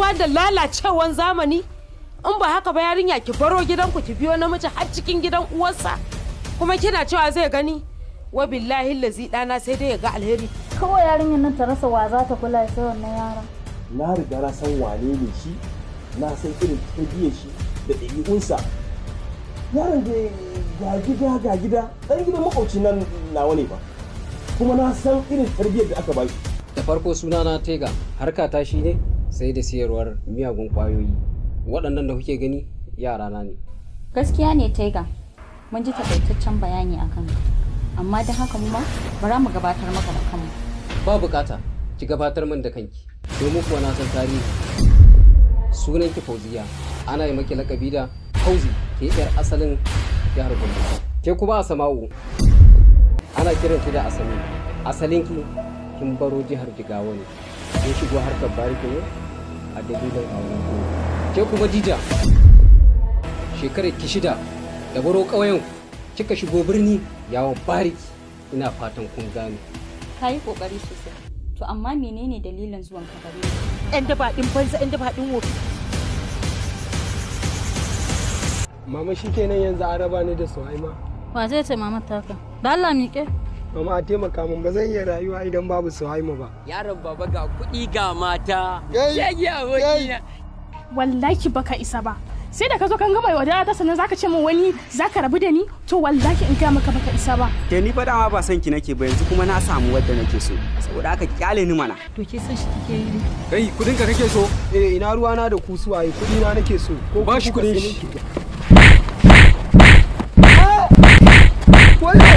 ba da lalacewan zamani in ba haka ba yarinya ki baro gidanku ki biyo namiji har cikin gidan uwarsa kuma kina cewa zai gani wa billahi lazi dana sai dai ya ga alheri kawai yarinyar nan ta rasa wa za ta kula sai wannan yaron na riga na san wane ne shi na san irin tarbiyyar shi da ɗabi'unsa yaron da ga gida ga gida ɗan gidan makwauci nan nawa ne ba kuma na san irin tarbiyyar da aka ba shi da farko sunana tega harka ta shi ne sai da siyarwar miyagun kwayoyi waɗannan da kuke gani yarana ne gaskiya ne taiga mun ji takaitaccen bayani a kanka amma don haka mu ma bara mu gabatar maka da kanmu ba bukata ki gabatar min da kanki domin kuwa na san tarihi sunan ki fauziya ana yi maki lakabi da fauzi ke yar asalin jihar gombe ke kuma a sama'u ana kiran ki da asali asalin ki kin baro jihar jigawa ne kin shigo harkar bariki ne a dalilin auren ku ke kuma jija shekarar ki shida da baro ƙauyen kika shigo birni yawon bariki ina fatan kun gane ka yi kokari sosai to amma menene dalilin zuwan ka gare ni yan daba din banza yan daba din wofi Mama shi kenan yanzu an raba ni da Suhaima. wa zai ce mama taka da Allah miƙe Mama a taimaka min ba zan iya rayuwa idan babu Suhaima ba. Yaron baba ga kuɗi ga mata. Yayi, Yagi abokina. wallahi baka isa ba sai da ka zo kan gama yaudara ta sannan zaka ce min wani zaka rabu da ni to wallahi in ga maka baka isa ba ke ni fa dama ba son ki nake ba yanzu kuma na samu wadda nake so saboda haka kyale ni mana to ke san shi kike yi Kai kudin ka kake so? Eh ina ruwa na da ku suwaye kudi na nake so. Ko Ba shi kuka kudin sai shi. nake- Ah! Wayo!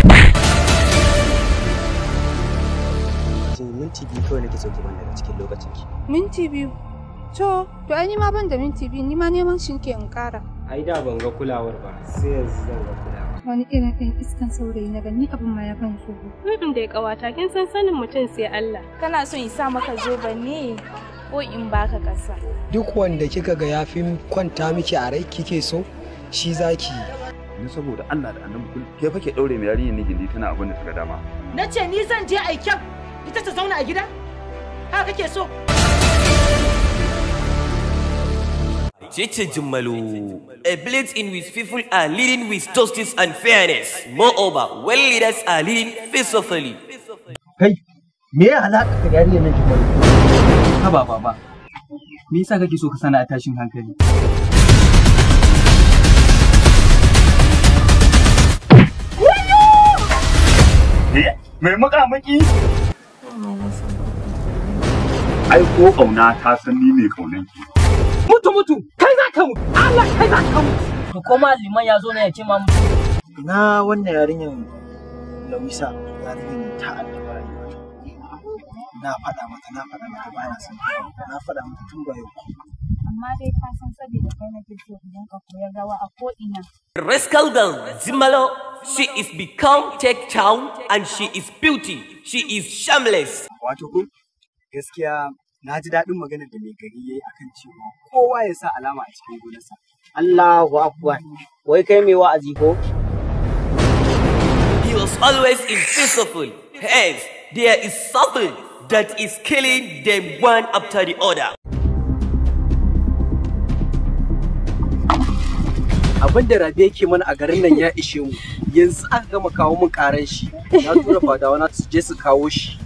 minti biyu kawai nake so ki ban daga cikin lokacin ki Minti biyu. To, to ai ni ma ban da minti biyu, ni ma neman shi ke in kara. ai da ban ga kulawar ba sai yanzu zan ga kulawar Wani irin ɗan iskan saurayi na gani abin ma ya ban tsoro. Mm da ya kawata kin san sanin mutum sai Allah Kana so in sa maka zoba ne ko in baka ƙasa? Duk wanda kika ga ya fi kwanta miki a rai kike so shi zaki yi. ni saboda Allah da annabi kul ke fa ke daure mai yarinyar ni gindi tana abin da ta ga dama na ce ni zan je aiken ita ta zauna a gida haka kake so Chiche Jumalu, a village in which people are leading with justice and fairness. Moreover, well leaders are leading peacefully. kai me ya halaka ka da yarinyar nan jima'i haba baba me yasa kake so ka sana a tashin hankali mai makamaki ai ko kauna ta san ni ne kaunan ki Mutu mutu, kai za ka mutu. Allah kai za ka mutu. To koma liman ya zo ne ya ce ma mutu. na wannan yarinyar Lawisa yarinyar ta addaba rayuwa na faɗa mata na faɗa mata ba na son ta. na faɗa mata tun ba yau amma dai ka san saboda kai nake so idan ka koyar rawa a ko ina Rascal girl Zimalo, she is become tech town and she is beauty. She is shameless. wato kun gaskiya na ji daɗin maganar da mai gari yayi akan cewa kowa ya sa alama a cikin gonarsa Allahu akbar. Wai kai mai wa'azi ko? He was always in peaceful. Hence, there is something that is killing them one after the other. abin da rabe yake mana a garin nan ya ishe mu yanzu aka gama kawo mun karan shi na tura fadawa na su je su kawo shi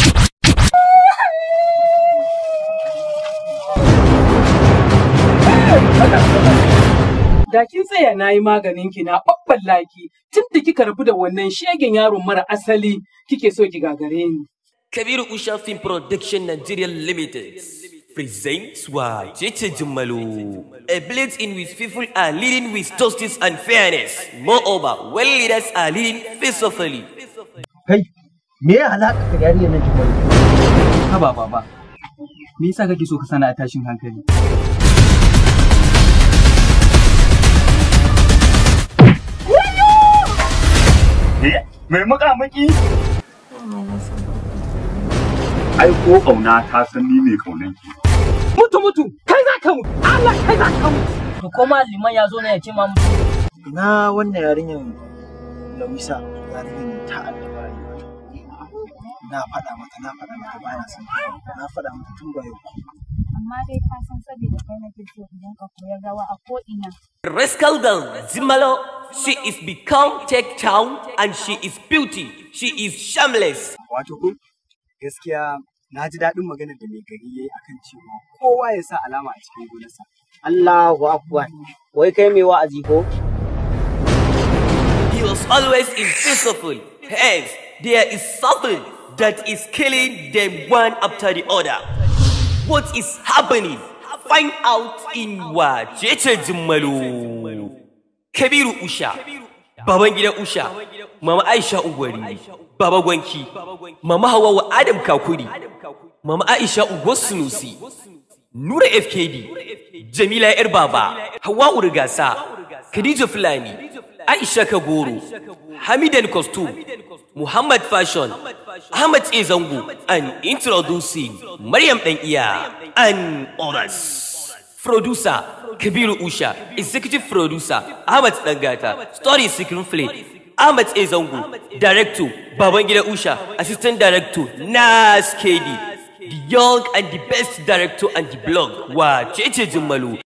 Da kin tsaya na yi maganin ki na ɓaɓɓan laki tun da kika rabu da wannan shegen yaron mara asali kike so ki gagare ni. Kabiru Usha Film Production Nigeria Limited presents why Cheche Jumalu, a village in which people are leading with justice and fairness. Moreover, well leaders are leading peacefully. kai me ya halaka ka da yarinyar nan jima'i haba baba me yasa kake so ka sana a tashin hankali mai makamaki ai ko kauna ta san ni ne kaunan ki Mutu mutu, kai za ka mutu. Allah kai za ka mutu. To koma liman ya zo ne ya ce ma mutu. na wannan yarinyar Lawisa yarinyar ta addaba rayuwa na faɗa mata na faɗa mata ba na son ta. na faɗa mata tun ba yau amma dai ka san saboda kai nake so in dinka koyar rawa a ko ina Rascal girl Zimalo, she is become tech town and she is beauty. She is shameless. Wato kun gaskiya na ji daɗin maganar da mai gari ya yi akan cewa kowa ya sa alama a cikin gonarsa. Allahu Akbar. Wai kai mai wa'azi ko? He was always invisible. Hence, there is something that is killing them one after the other. What is happening? Find out in Wajece Jimmalu. Kabiru Usha, Baban gidan Usha, Mama Aisha Ugwari, Baba Gwanki, Mama Hawawa Adam Kakuri, Mama Aisha Ugwar Sunusi, Nura FKD, Jamila Yar Baba, Hawa Urgasa, Khadija Fulani, Aisha Kagoro, Hamidan Costume, Muhammad Fashion, Ahmad A. Zango, and introducing Maryam Dan Iya and others. Producer Kabiru Usha, Executive Producer Ahmad Dangata, Story Screenplay Ahmad A. Zango, Director Babangida Usha, Assistant Director Nas KD, the young and the best director and the blog Wa Cheche Jummalu.